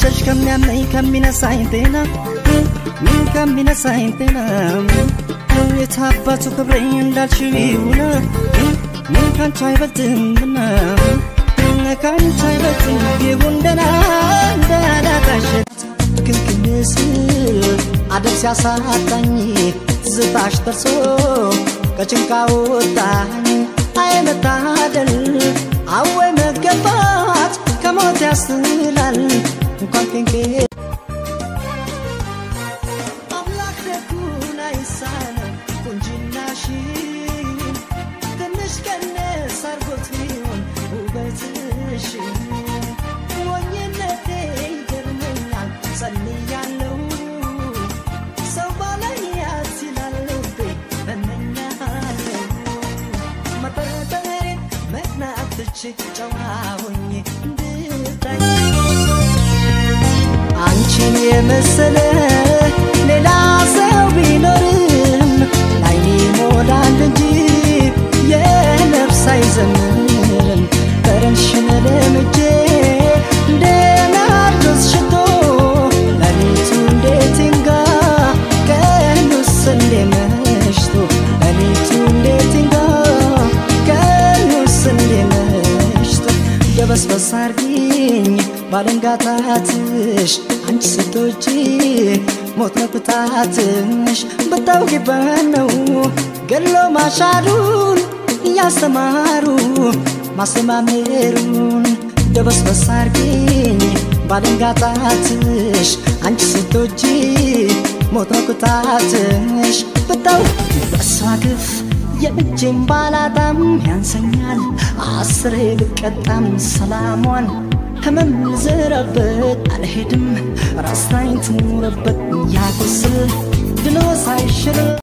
መሸሽ ከሚያመኝ ከሚነሳኝ ጤና ከሚነሳኝ ጤና የታባቱ ክብሬ እንዳልሽው ይሁን ካንቺ አይበልጥምና ካንቺ አይበልጥም ይሁን ደህና እንዳላጣሽ ክልክልስ አደብ ሲያሳጣኝ ትዝታሽ ደርሶ ከጭንቃ ወጣኝ አይመታደል አወይ መገባት ከሞት ያስላል እንኳን ኬንኬ አምላክ ደጉን አይሳነው ቁንጅናሽን ትንሽ ቀነስ አርጎት ቢሆን ውበትሽን ሞኝነቴ ይገርመኛል ጸልያለሁ ሰው ባላያት ይላል ልቤ እመኛለሁ መጠረጠሬ መቅናት ትቼ ጨዋ ሆኜ እንድታይ አንቺን የመሰለ ሌላ ሰው ቢኖርም ላይኔ ሞላል እንጂ የነፍስ አይዘምርም ጠረንሽን ለምጄ እንደ ናርዶስ ሽቶ ሌሊቱ እንዴት ይንጋ ቀኑስ እንዴ መሽቶ ሌሊቱ እንዴት ይንጋ ቀኑስ እንዴ መሽቶ ደበስበስ አርጊኝ ባለንጋታትሽ አንቺ ስትወጪ ሞት ነው ቅጣትሽ ብታውቂበት ነው ገሎ ማሻሩን እያስተማሩ ማስተማመሩን ደበስበስ አርጊኝ ባለንጋታትሽ አንቺ ስትወጪ ሞት ነው ቅጣትሽ ብታው በሷ ግፍ የእጄን ባላጣም ያንሰኛል አስሬ ብቀጣም ሰላሟን ህመም ልዘራበት አልሄድም ራስታኝ ትኑረበት ያቁስል ድሎ ሳይሽር